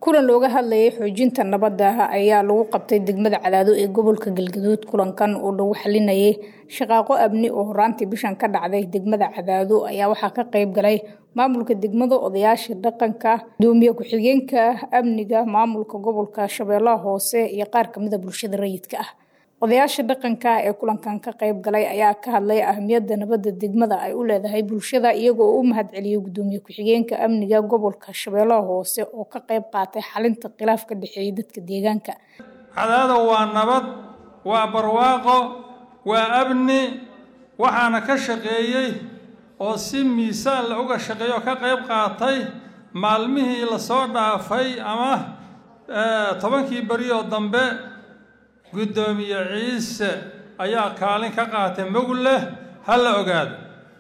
kulan looga hadlayay xoojinta nabadda ayaa lagu qabtay degmada cadaado ee gobolka galgaduud kulankan oo lagu xalinayay shaqaaqo amni oo horaantii bishan ka dhacday degmada cadaado ayaa waxaa ka qayb galay maamulka degmada odayaasha dhaqanka gudoomiye ku-xigeenka amniga maamulka gobolka shabeellaha hoose iyo qaar kamida bulshada rayidka ah odayaasha dhaqanka ee kulankan ka qayb galay ayaa ka hadlay ahmiyadda nabadda degmada ay u leedahay bulshada iyagoo u mahadceliyey gudoomiye ku-xigeenka amniga gobolka shabeellaha hoose oo ka qayb qaatay xalinta khilaaf ka dhexeeyay dadka deegaanka cadaado waa nabad waa barwaaqo waa amni waxaana ka shaqeeyey oo si miisaan la uga shaqeeyo oo ka qayb qaatay maalmihii lasoo dhaafay ama tobankii beri oo dambe guddoomiye ciise ayaa kaalin ka qaatay mog leh ha la ogaado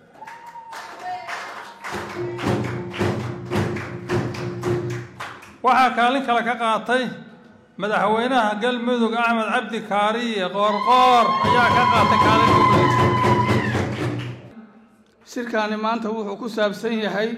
waxaa kaalin kale ka qaatay madaxweynaha galmudug axmed cabdi kaariye qoorqoor ayaa ka qaatay kaalin mog leh shirkaani maanta wuxuu ku saabsan yahay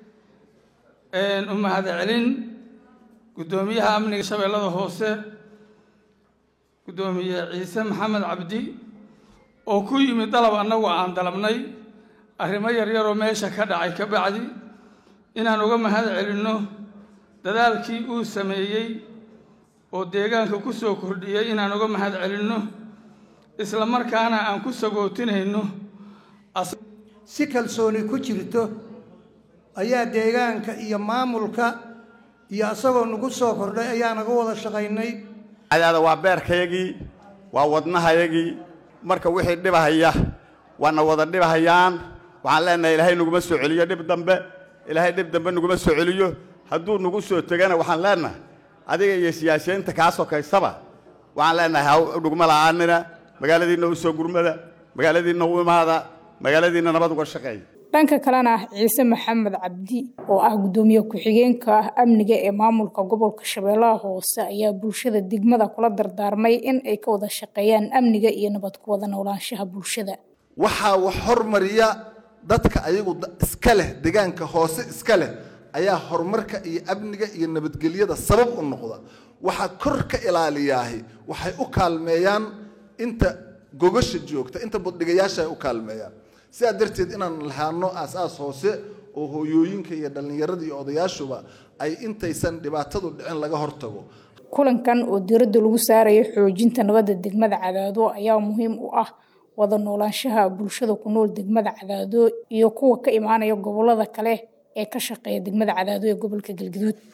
u mahadcelin guddoomiyaha amniga shabeellada hoose guddoomiye ciise maxamed cabdi oo ku yimid dalab annagu aan dalabnay arrimo yaryaroo meesha ka dhacay ka bacdi inaan uga mahad celinno dadaalkii uu sameeyey oo deegaanka ku soo kordhiyey inaan uga mahad celinno isla markaana aan ku sagootinayno si kalsooni ku jirto ayaa deegaanka iyo maamulka iyo isagoo nagu soo kordhay ayaa naga wada shaqaynay cadaada waa beerkayagii waa wadnahayagii marka wixii dhibahaya waana wada dhibahayaan waxaan leenahay ilaahay naguma soo celiyo dhib dambe ilaahay dhib dambe naguma soo celiyo hadduu nagu soo tegana waxaan leenahay adiga iyo siyaasiyiinta kaa sokaysaba waxaan leenahay ha naguma la'aanina magaaladiinna u soo gurmada magaaladiinna u imaada magaaladiinna nabad uga shaqeeya dhanka kalena ciise maxamed cabdi oo ah guddoomiye ku-xigeenka amniga ee maamulka gobolka shabeellaha hoose ayaa bulshada degmada kula dardaarmay in ay ka wada shaqeeyaan amniga iyo nabad ku wada noolaanshaha bulshada waxaa wax hormariya dadka ayagu iska leh deegaanka hoose iska leh ayaa horumarka iyo amniga iyo nabadgelyada sabab u noqda waxaa kor ka ilaaliyaahi waxay u kaalmeeyaan inta gogasha joogta inta buddhigayaasha ay u kaalmeeyaan sidaa darteed inaan lahaano aas-aas hoose oo hooyooyinka iyo dhallinyarada iyo odayaashuba ay intaysan dhibaatadu dhicin laga hortago kulankan oo diiradda lagu saarayo xoojinta nabadda degmada cadaado ayaa muhiim u ah wada noolaanshaha bulshada ku nool degmada cadaado iyo kuwa ka imaanaya gobolada kale ee ka shaqeeya degmada cadaado ee gobolka galgaduud